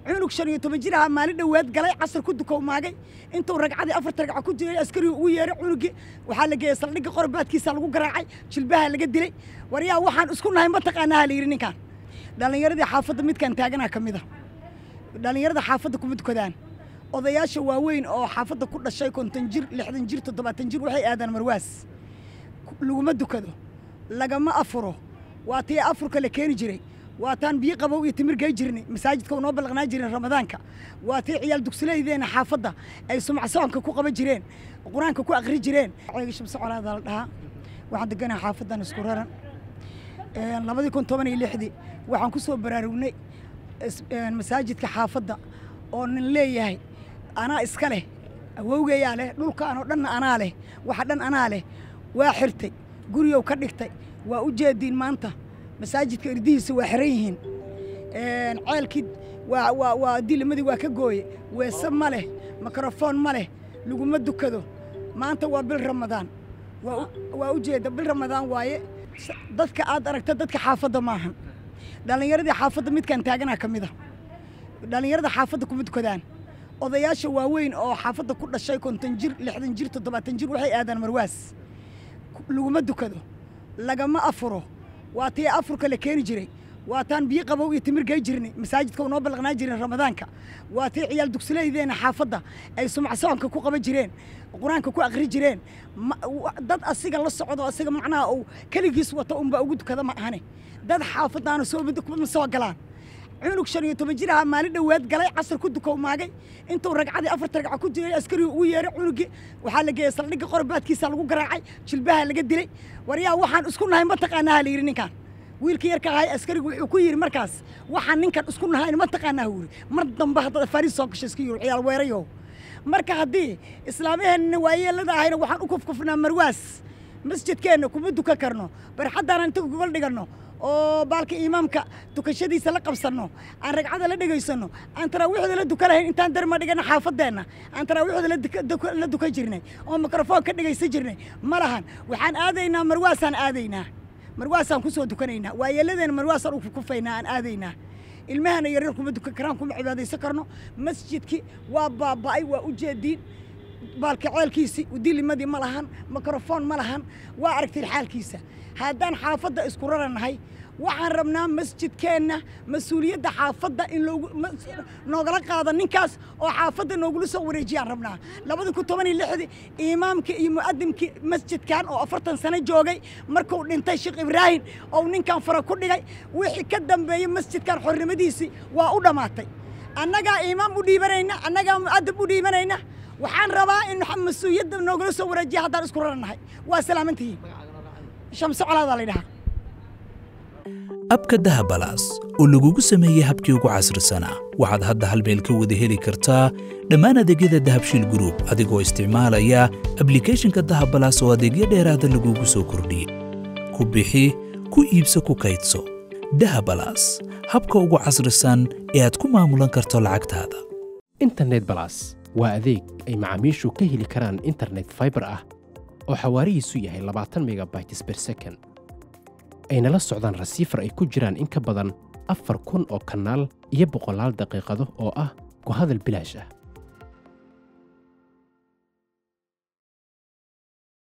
cunug shan iyo toban jir ahaa maalin dhowaad galay casar ku dukowmaagay intuu ragcadii afarta ragca ku jiray askarigu ugu yeeray cunugii waxaa la geeyey saldhigga qorbaadkiisa lagu garaacay jilbaha laga dilay waryaa waxaan isku nahay ma taqaanaa la yidhi ninkaan dhallinyaradii xaafadda midkaan taaganaa ka mid a dhallinyarada xaafadda kuma dukadaan odayaasha waaweyn oo xaafadda ku dhashay konton jir lixdan jir toddobaatan jir waxay aadaan marwaas laguma dukado lagama afuro waa tii afurka la keeni jiray waa taan biyo qabow iyo timir gey jirnay masaajidka unoo ballaqnaa jirin ramadaanka waa tii ciyaal dugsilaydeena xaafadda ay sumacsoonka ku qaban jireen qur-aanka ku aqri jireen ceega shamse colaada la dhahaa waxaan deganaha xaafaddan isku raran labadii kun toban iyo lixdii waxaan ku soo baraarugnay masaajidka xaafadda oo nin leeyahay anaa iska leh awowgayaa leh dhulkaanoo dhanna anaa leh waxa dhan anaa leh waa xirtay guriyow ka dhigtay waa u jeediin maanta masaajidka irdihiisa waa xiran yihiin ceelkii waa waa waa dilimadii waa ka gooye weese ma leh mikrofoon ma leh laguma dukado maanta waa bil ramadaan waa u jeeda bil ramadaan waaye dadka aad aragta dadka xaafadda maahan dhallinyaradii xaafadda midkaan taaganaa ka mid a dhallinyarada xaafadda kuma dukadaan odayaasha waaweyn oo xaafadda ku dhashay konton jir lixdan jir toddobaatan jir waxay aadaan marwaas laguma dukado lagama afuro waa tii afurka la keeni jiray waa taan biyo qabow iyo timir gey jirnay masaajidka unoo ballaqnaa jirin ramadaanka waa tii ciyaal dugsilaydeena xaafadda ay sumacsoonka ku qaban jireen qur-aanka ku aqri jireen dad asiga la socdo asiga macnaha uu keligiis wata unbaa ugu dukada ma ahane dad xaafaddaana soo ma soo galaan cunug shan iyo toban jir ahaa maalin dhowaad galay casar ku dukowmaagay intuu ragcadii afarta ragca ku jiray askarigu ugu yeeray cunugii waxaa la geeyey saldhigga qorbaadkiisa lagu garaacay jilbaha laga dilay waryaa waxaan isku nahay ma taqaanaa la yidhi ninkaan wiilkii yarka ahay askarigu wuxuu ku yidhi markaas waxaan ninkan isku nahayn ma taqaanaa wuri mar dambe haddaad fariis soo gasho iska yiri ciyaal weerayo marka haddii islaamaheenna waayeelada ahayna waxaan u kufkufnaa marwaas masjidkeenna kuma dukan karno barxaddaan inta gogol dhiganno oo baalka imaamka dukashadiisa la qabsanno aan ragcada la dhegaysanno aan taraawiixda la dukan lahayn intaan darma dhigana xaafadeenna aan taraawiixda la dukan jirnay oo mikrofoon ka dhegaysan jirnay ma lahan waxaan aadaynaa marwaasaan aadaynaa marwaasaan ku soo dukanaynaa waayeeladeena marwaasaan u kufaynaa aan aadaynaa ilmahana yaryar kuma dukan karaan kuma cibaadaysan karno masjidki waa baaba'ay waa u jeediin baalka ceelkiisii dilimadii ma lahan mikrofoon ma lahan waa aragtiin xaalkiisa haddaan xaafadda isku raranahay waxaan rabnaa masjidkeenna mas-uuliyadda xaafadda in noogala qaado ninkaas oo xaafadda noogula soo wareejiyaan rabnaa labada kun toban iyo lixdii imaamkii iyo mu'adimkii masjidkan oo afartan sano joogay markuu dhintay sheekh ibraahim oo ninkan fara ku dhigay wixii ka dambeeyey masjidkan xornimadiisii waa u dhammaatay annagaa imaam u dhiibanayna annagaa mu'adib u dhiibanayna waxaan rabaa in mas-uuliyadda noogala soo wareejiya haddaan isku raranahay waa salaamantihiin shamse colaadaa la ydhahaa abka dahabalaas oo lagugu sameeyey habkii ugu casrisanaa waxaad hadda hal meel ka wada heli kartaa dhammaan adeegyada dahabshiil gruub adigoo isticmaalaya ablikhethonka dahabalaas oo adeegyo dheeraada lagugu soo kordhiyey ku bixi ku iibso ku kaydso dahabalaas habka ugu casrisan ee aad ku maamulan karto lacagtaada internet balas waa adeeg ay macaamiishu ka heli karaan internet faibar ah oo xawaarihiisu yahay labaatan megabytes ber second ayna la socdaan rasiifar ay ku jiraan in ka badan afar kun oo kanaal iyo boqolaal daqiiqado oo ah ku hadal bilaash ah